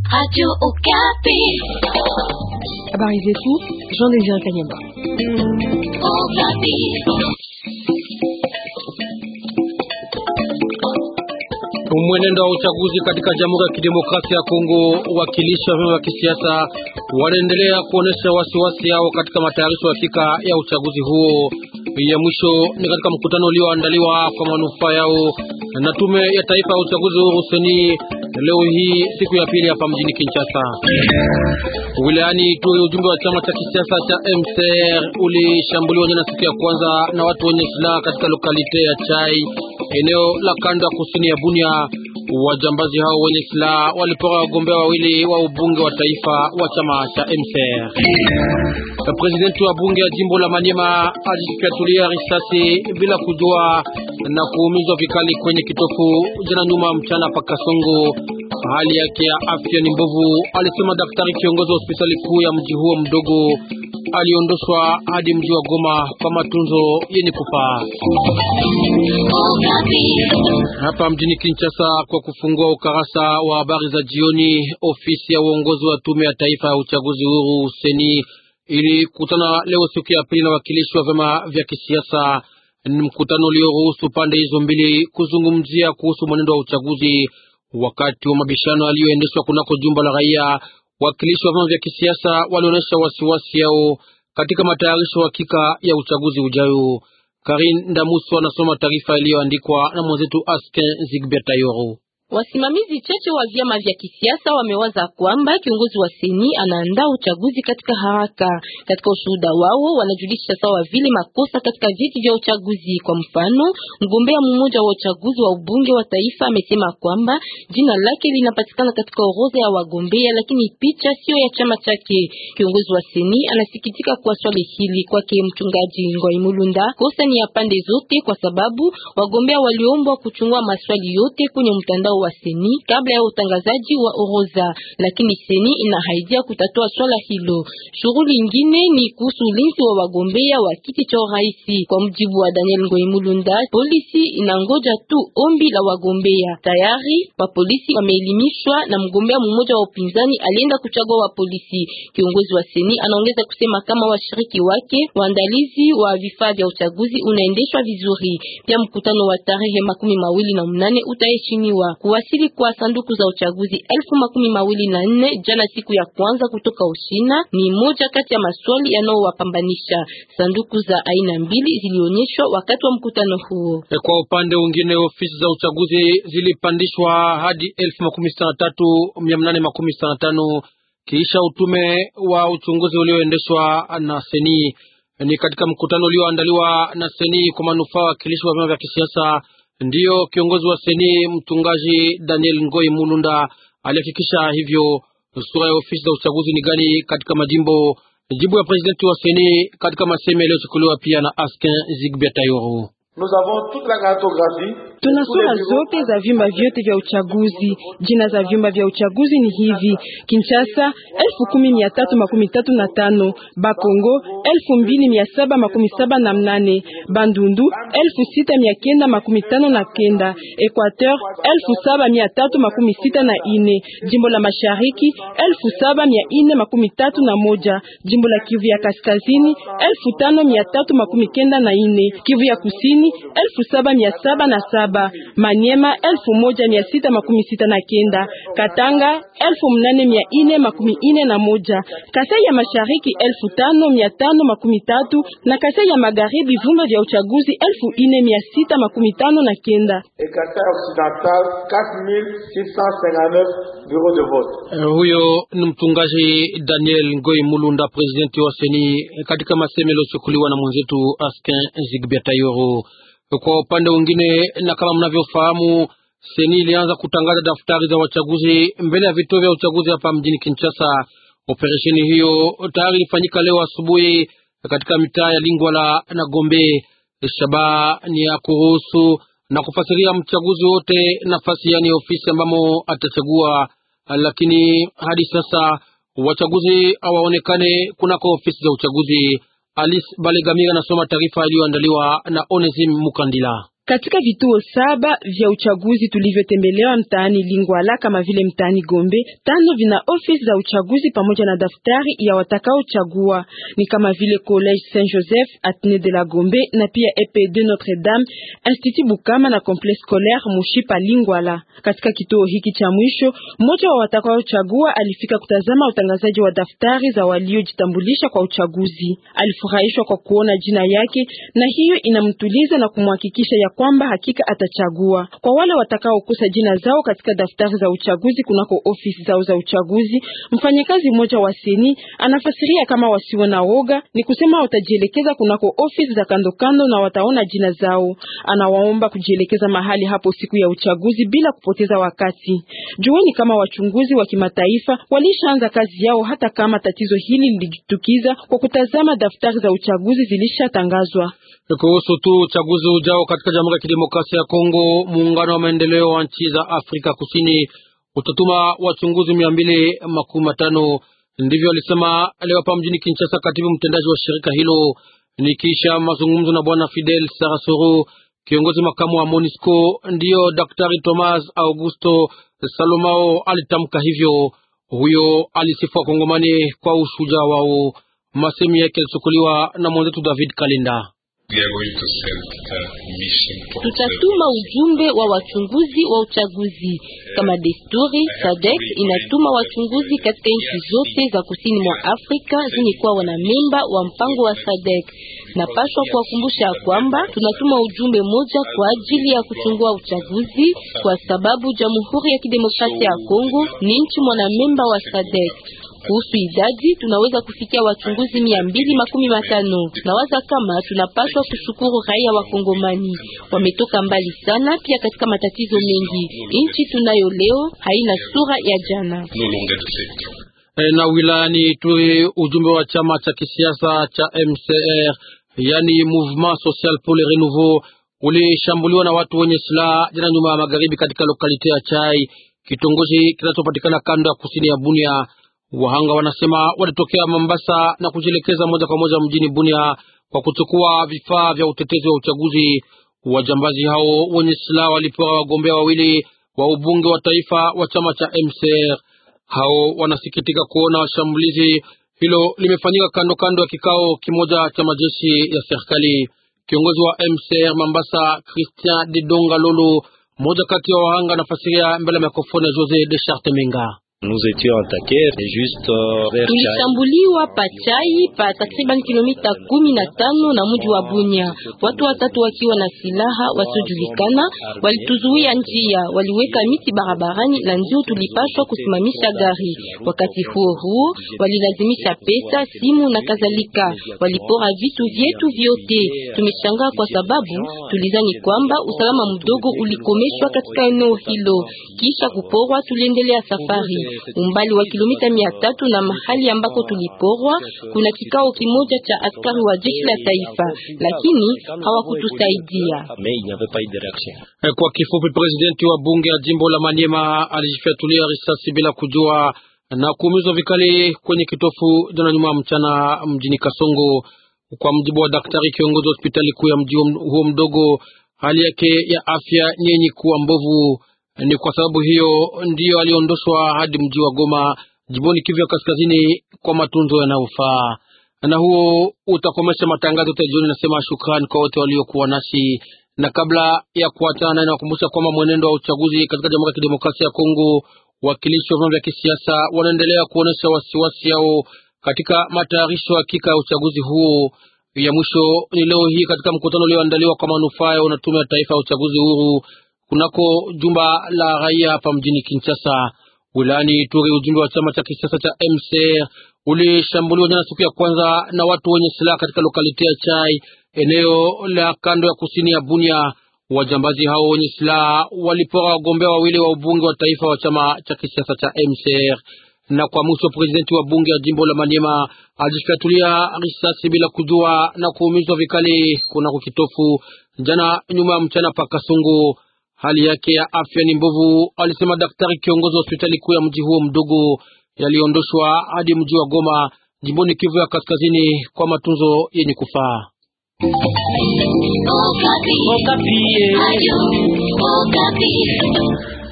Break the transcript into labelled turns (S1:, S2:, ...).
S1: Radio Okapi.
S2: Habari zetu Jean Désiré Kanyama.
S1: Okapi.
S3: Mwenendo wa uchaguzi katika Jamhuri ya Kidemokrasia ya Kongo, wakilishi wa vyama vya kisiasa wanaendelea kuonesha wasiwasi yao katika matayarisho hakika ya uchaguzi huo. Ya mwisho ni katika mkutano ulioandaliwa kwa manufaa yao na Tume ya Taifa ya Uchaguzi huru seni leo hii siku ya pili hapa mjini Kinshasa. Wilayani Ituri, ujumbe wa chama cha kisiasa cha MCR ulishambuliwa jana siku ya kwanza na watu wenye silaha katika lokalite ya Chai, eneo la kanda ya kusini ya Bunia. Wajambazi hao wenye silaha walipora wagombea wawili wa ubunge wa taifa wa chama cha MCR. Presidenti wa bunge ya jimbo la Maniema alijifyatulia risasi bila kujua na kuumizwa vikali kwenye kitofu jana nyuma mchana pa Kasongo. Hali yake ya afya ni mbovu, alisema daktari kiongozi wa hospitali kuu ya mji huo mdogo. Aliondoshwa hadi mji wa Goma kwa matunzo yenye kufaa. Hapa mjini Kinshasa, kwa kufungua ukarasa wa habari za jioni, ofisi ya uongozi wa tume ya taifa ya uchaguzi huru seni ilikutana leo siku ya pili na wakilishi wa vyama vya kisiasa. Ni mkutano ulioruhusu pande hizo mbili kuzungumzia kuhusu mwenendo wa uchaguzi. Wakati wa mabishano yaliyoendeshwa kunako jumba la raia, wakilishi wa vyama vya kisiasa walionyesha wasiwasi yao katika matayarisho hakika ya uchaguzi ujayo. Karin Ndamuso anasoma taarifa iliyoandikwa na mwenzetu Asken Zigbert Ayoro.
S4: Wasimamizi chache wa vyama vya kisiasa wamewaza kwamba kiongozi wa seni anaandaa uchaguzi katika haraka. Katika ushuhuda wao, wanajulisha sawa vile makosa katika viti vya uchaguzi. Kwa mfano, mgombea mmoja wa uchaguzi wa ubunge wa taifa amesema kwamba jina lake linapatikana katika orodha ya wagombea, lakini picha sio ya chama chake. Kiongozi wa seni anasikitika kwa swali hili. Kwake mchungaji Ngoi Mulunda, kosa ni ya pande zote, kwa sababu wagombea waliombwa kuchungua maswali yote kwenye mtandao wa seni kabla ya utangazaji wa orodha, lakini seni inahaidia kutatua swala hilo. Shughuli nyingine ni kuhusu ulinzi wa wagombea wa kiti cha urais. Kwa mjibu wa Daniel Ngoimulunda, polisi inangoja tu ombi la wagombea. Tayari wa polisi wameelimishwa na mgombea mmoja wa upinzani alienda kuchagua wa polisi. Kiongozi wa seni anaongeza kusema kama washiriki wake waandalizi wa vifaa vya uchaguzi unaendeshwa vizuri. Pia mkutano wa tarehe makumi mawili na mnane utaheshimiwa kuwasili kwa sanduku za uchaguzi elfu makumi mawili na nne jana siku ya kwanza kutoka Ushina ni moja kati ya maswali yanayowapambanisha. Sanduku za aina mbili zilionyeshwa wakati wa mkutano huo.
S3: Kwa upande mwingine, ofisi za uchaguzi zilipandishwa hadi elfu makumi sita na tatu mia nane makumi sita na tano kisha utume wa uchunguzi ulioendeshwa na seni. Ni katika mkutano ulioandaliwa na seni kwa manufaa wakilishi wa vyama vya kisiasa Ndiyo kiongozi wa seni mchungaji Daniel Ngoi Mulunda alihakikisha hivyo. Sura ya ofisi za uchaguzi ni gani katika majimbo? Jibu ya presidenti wa seni katika maseme yaliyochukuliwa pia na Askin Zigbert Ayoro.
S2: Tuna sura zote za vyumba vyote vya uchaguzi. Jina za vyumba vya uchaguzi ni hivi: Kinshasa elfu kumi mia tatu makumi tatu na tano, Bakongo elfu mbili mia saba makumi saba na mnane, Bandundu elfu sita mia kenda makumi tano na kenda, Equateur elfu saba mia tatu makumi sita na ine, jimbo la mashariki elfu saba mia ine makumi tatu na moja, jimbo la Kivu ya kaskazini elfu tano mia tatu makumi kenda na ine, Kivu ya kusini elfu saba mia saba na saba, Maniema elfu moja mia sita makumi sita na kenda, Katanga elfu mnane mia ine makumi ine na moja, Kasai ya mashariki elfu tano mia tano makumi tatu na Kasai ya magharibi vyumba vya uchaguzi elfu ine mia sita makumi tano na kenda.
S3: Huyo ni mchungaji Daniel Ngoi Mulunda, presidenti wa seni katika maseme yaliyochukuliwa na mwenzetu Askin Zigbert Ayoro. Kwa upande mwingine, na kama mnavyofahamu, seni ilianza kutangaza daftari za wachaguzi mbele ya vituo vya uchaguzi hapa mjini Kinshasa. Operesheni hiyo tayari ilifanyika leo asubuhi katika mitaa ya Lingwala na Gombe. Shabaha ni ya kuruhusu na kufasiria mchaguzi wote nafasi, yani ofisi ambamo atachagua, lakini hadi sasa wachaguzi hawaonekane kunako ofisi za uchaguzi. Alice Balegamira anasoma taarifa iliyoandaliwa na Onesim Mukandila.
S2: Katika vituo saba vya uchaguzi tulivyotembelewa mtaani Lingwala kama vile mtaani Gombe, tano vina ofisi za uchaguzi pamoja na daftari ya watakaochagua ni kama vile College Saint Joseph, Atene de la Gombe na pia EP2 Notre Dame, Institut Bukama na Complexe Scolaire Mushipa Lingwala. Katika kituo hiki cha mwisho, mmoja wa watakaochagua alifika kutazama utangazaji wa daftari za waliojitambulisha kwa uchaguzi. Alifurahishwa kwa kuona jina yake na hiyo inamtuliza na kumhakikisha ya kwamba hakika atachagua. Kwa wale watakaokosa jina zao katika daftari za uchaguzi kunako ofisi zao za uchaguzi, mfanyakazi mmoja wa seni anafasiria kama wasiwe na woga, ni kusema watajielekeza kunako ofisi za kando kando na wataona jina zao. Anawaomba kujielekeza mahali hapo siku ya uchaguzi bila kupoteza wakati. Jueni kama wachunguzi wa kimataifa walishaanza kazi yao, hata kama tatizo hili lilijitukiza kwa kutazama daftari za uchaguzi zilishatangazwa.
S3: Kuhusu tu uchaguzi ujao katika Jamhuri ya Kidemokrasia ya Kongo, muungano wa maendeleo wa nchi za Afrika Kusini utatuma wachunguzi mia mbili makumi matano. Ndivyo alisema leo hapa mjini Kinshasa katibu mtendaji wa shirika hilo, nikiisha mazungumzo na bwana Fidel Sarasoro, kiongozi makamu wa MONUSCO. Ndiyo Daktari Thomas Augusto Salomao alitamka hivyo. Huyo alisifu Wakongomani kwa ushujaa wao. Masemi yake yalichukuliwa na mwenzetu David Kalinda.
S4: Tutatuma ujumbe wa wachunguzi wa uchaguzi kama desturi. SADC inatuma wachunguzi katika nchi zote za kusini mwa Afrika zenye kuwa wanamemba wa mpango wa SADC. Napashwa kuwakumbusha kwamba tunatuma ujumbe moja kwa ajili ya kuchungua uchaguzi, kwa sababu Jamhuri ya Kidemokrasia ya Kongo ni nchi mwanamemba wa SADC. Kuhusu idadi tunaweza kufikia wachunguzi mia mbili makumi matano. Nawaza kama tunapaswa kushukuru raia wa Kongomani, wametoka mbali sana, pia katika matatizo mengi. Nchi tunayo leo haina sura ya jana.
S3: E, na wilayani Ituri ujumbe wa chama cha kisiasa cha MCR yani Mouvement Social pour le Renouveau ulishambuliwa na watu wenye silaha jana nyuma ya magharibi katika lokalite ya Chai, kitongoji kinachopatikana kando ya kusini ya Bunia. Wahanga wanasema walitokea Mombasa na kujielekeza moja kwa moja mjini Bunia kwa kuchukua vifaa vya utetezi wa uchaguzi. Wajambazi hao wenye silaha walipewa wagombea wawili wa ubunge wa taifa wa chama cha MCR. Hao wanasikitika kuona shambulizi hilo limefanyika kando kando ya kikao kimoja cha majeshi ya serikali. Kiongozi wa MCR Mombasa, Christian Didonga Lolo, mmoja kati ya wahanga, anafasiria mbele ya mikrofoni ya Jose de Charte Menga.
S4: Tulishambuliwa pa Chai pa takriban kilomita kumi na tano na mji wa Bunya. Watu watatu wakiwa na silaha wasiojulikana walituzuia njia, waliweka miti barabarani na ndio tulipashwa kusimamisha gari. Wakati huo huo, walilazimisha pesa, simu na kadhalika. Walipora vitu vyetu vyote. Tumeshangaa kwa sababu tulizani kwamba usalama mdogo ulikomeshwa katika eneo hilo. Kisha kuporwa, tuliendelea safari umbali wa kilomita mia tatu na mahali ambako tuliporwa kuna kikao kimoja cha askari wa jeshi la taifa, lakini hawakutusaidia.
S3: Kwa kifupi, presidenti wa bunge ya jimbo la Maniema alijifyatulia risasi bila kujua na kuumizwa vikali kwenye kitofu jana nyuma mchana mjini Kasongo. Kwa mjibu wa daktari kiongozi wa hospitali kuu ya mji huo mdogo, hali yake ya afya ni yenye kuwa mbovu. Ni kwa sababu hiyo ndiyo aliondoshwa hadi mji wa Goma jimboni Kivu ya Kaskazini kwa matunzo yanayofaa. Na huo utakomesha matangazo yote jioni. Nasema shukrani kwa wote waliokuwa nasi, na kabla ya kuachana, nakumbusha kwamba mwenendo wa uchaguzi katika Jamhuri ya Kidemokrasia ya Kongo, wakilishi wa vyama vya kisiasa wanaendelea kuonesha wasiwasi yao katika matayarisho hakika ya uchaguzi huo. Ya mwisho ni leo hii katika mkutano ulioandaliwa kwa manufaa ya Tume ya Taifa ya Uchaguzi Huru kunako jumba la raia hapa mjini Kinshasa. Wilayani Ituri, ujumbe wa chama cha kisiasa cha MCR ulishambuliwa jana siku ya kwanza na watu wenye silaha katika lokalite ya Chai, eneo la kando ya kusini ya Bunia. Wajambazi hao wenye silaha walipora wagombea wawili wa ubunge wa taifa wa chama cha kisiasa cha MCR. Na kwa mwisho, presidenti wa bunge ya jimbo la Maniema alijifyatulia risasi bila kujua na kuumizwa vikali kunako kitofu jana nyuma ya mchana pa Kasungu. Hali yake ya afya ni mbovu, alisema daktari kiongozi wa hospitali kuu ya mji huo mdogo. Yaliondoshwa hadi mji wa Goma jimboni Kivu ya Kaskazini kwa matunzo yenye kufaa.
S1: Okapi.
S5: Okapi.
S1: Radio Okapi.